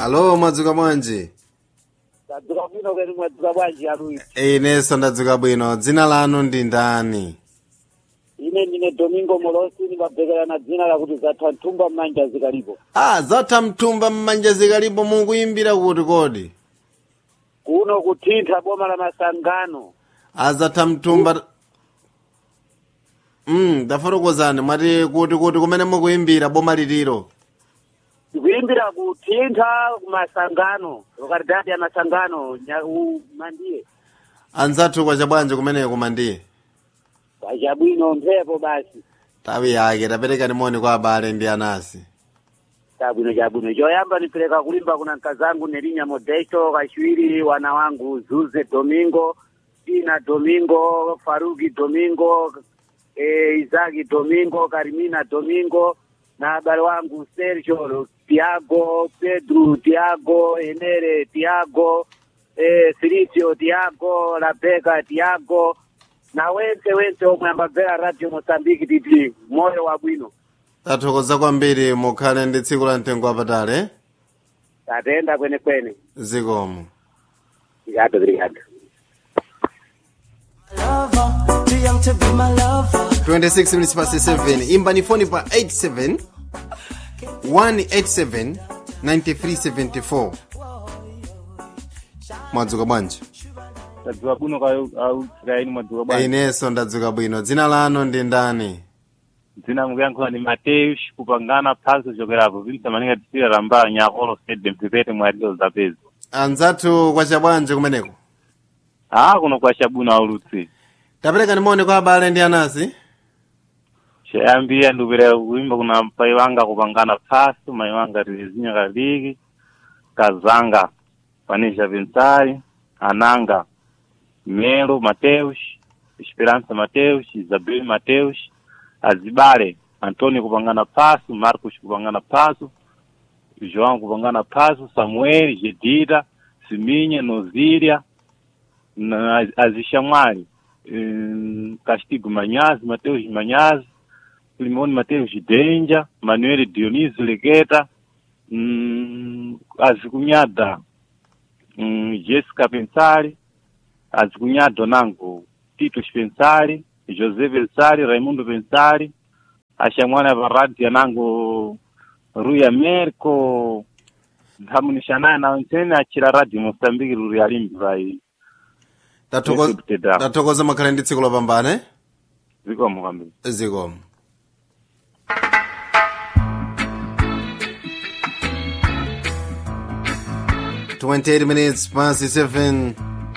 alo mwadzuka bwanji tadzuka bwino kweni mwadzuka bwanji aluyi inenso ndadzuka bwino dzina lanu ndi ndani ine ndine domingo molosi ndimabvekera na dzina lakuti zatha mthumba m'manja zikalipo ah zatha mthumba m'manja zikalipo mukuyimbira kuti kodi kuno kuthintha boma la masangano azatha mthumba mm ndafotokozani mwati kuti kuti kumene mukuyimbira boma liliro ndikuyimbira kuthintha kumasangano lokalidadi ya masangano nya- u- mandiye anzathu kwacha bwanji kumeneko kumandiye kwachabwino mphepo basi tawi yake taperekani moni kwa abale ndi anasi chabwino chabwino choyamba nipereka kulimba kuna mkazangu nelinya modesto kachiwiri wana wangu zuze domingo tina domingo faruki domingo e, izaki domingo karimina domingo na abale wangu sergio tiago pedro tiago enere tiago e, filicio tiago labeka tiago na wense wense omwe ambabvera radio mosambiki titi moyo wabwino tathokoza kwambiri mukhale ndi tsiku la mtengo wapatali tatenda kwenekwene zikomo Obrigado, obrigado. lover, too young to be my lover. 26 minutes past 7 imbani foni pa 87 187 9374 mwadzuka bwanji tadzuka bwino kausiraini mwadzuka bwanji inenso ndadzuka bwino dzina lanu ndi ndani dzina mukuyankhula ni mateus kupangana phaso chokerapo vinsa maninga tisira ramba nyakolo stadium pipete mwarilo zapezi anzathu kwacha bwanji kumeneko aa kuno kwachabwino aulutsi taperekani moni kwa abale ndi anasi chayambiya ndikupereka kuimba kuna pai wanga kupangana phaso mai wanga tilizinya kaliki kazanga panisha pensari ananga melo mateus esperança mateus isabel mateus azibale antônio kupangana passo marcos kupangana passo joão kupangana passo samuel gedita siminha nozília na azixamwali hum, castigo manhazi mateus manhazi limone mateus denja manuel dionísio legueta hum, azikunhada hum, jéssica pensari azikunhado nango tito pensari josé pensari raimundo pensari axamwana varadi anango rui americo nthamunixanaye na ntsene achira radio moçambique ruri alimbi vai Tathokoza- Yesu kutenda. tathokoza makhale ndi tsiku lopambana zikomo kwambiri zikomo Twenty-eight minutes past seven.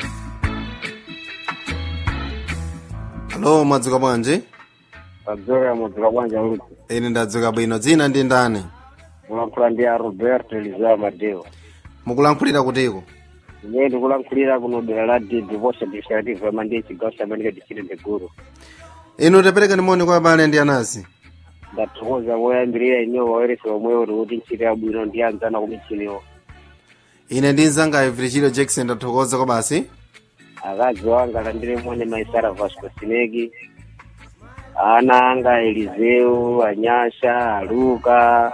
Alo, mwadzuka bwanji? Adzoka mwadzuka bwanji aulutsi. Ine ndadzuka bwino. Dzina ndi ndani? Mulankhula ndi a Roberto Elizao Madeo. Mukulankhulira kutiko? Ine ndikulankhulira kuno dera la Divorce Administrative Mandiye chigawo cha Manika District Guru. Inu taperekani moni kwa abale ndi anasi. ndathokoza moyambirira inewo waweresa omwewo uri kuti ntchito yabwino ndi anzana kumichiniwo Ine ndi nzanga Evrichilo Jackson ndathokoza kwa basi. akazi wanga alandire mone maisara vasco sinegi ana anga eliseu anyasha aluka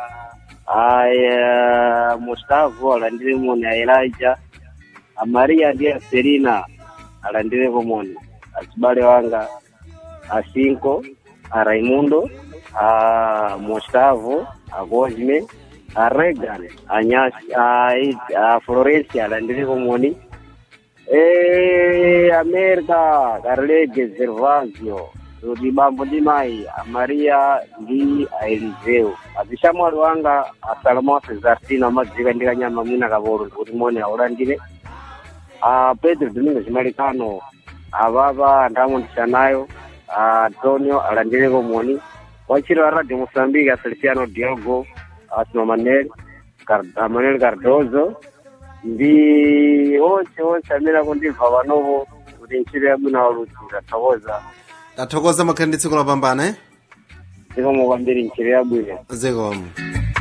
aya mustavu alandire mone a elija amaria ndi aselina alandireko mone asibale wanga asinko a raimundo a mustavu a cosme a regan a nyas a, a florencia alandireko moni Eh, America, Carlege, Gervasio, Rudi Bambo ndi Mai, a Maria ndi a Eliseu. Azishamwali wanga a Salomon Cesartino amadzika ndi kanyama mwina kapolo ndikuti mone aulandire. A Pedro Domingos Malicano, a Baba ndamundisanayo, a Antonio alandireko moni. Wachiro wa Radio Mozambique, a Feliciano Diogo, a Sinomanel, Car- Manuel Cardozo, ndi onse onse amene akundimva panopo kuti ntchito yabwino waludzi ndathokoza Ndathokoza makhale ndi tsiku lopambana. zikomo kwambiri ntchito yabwino Zikomo.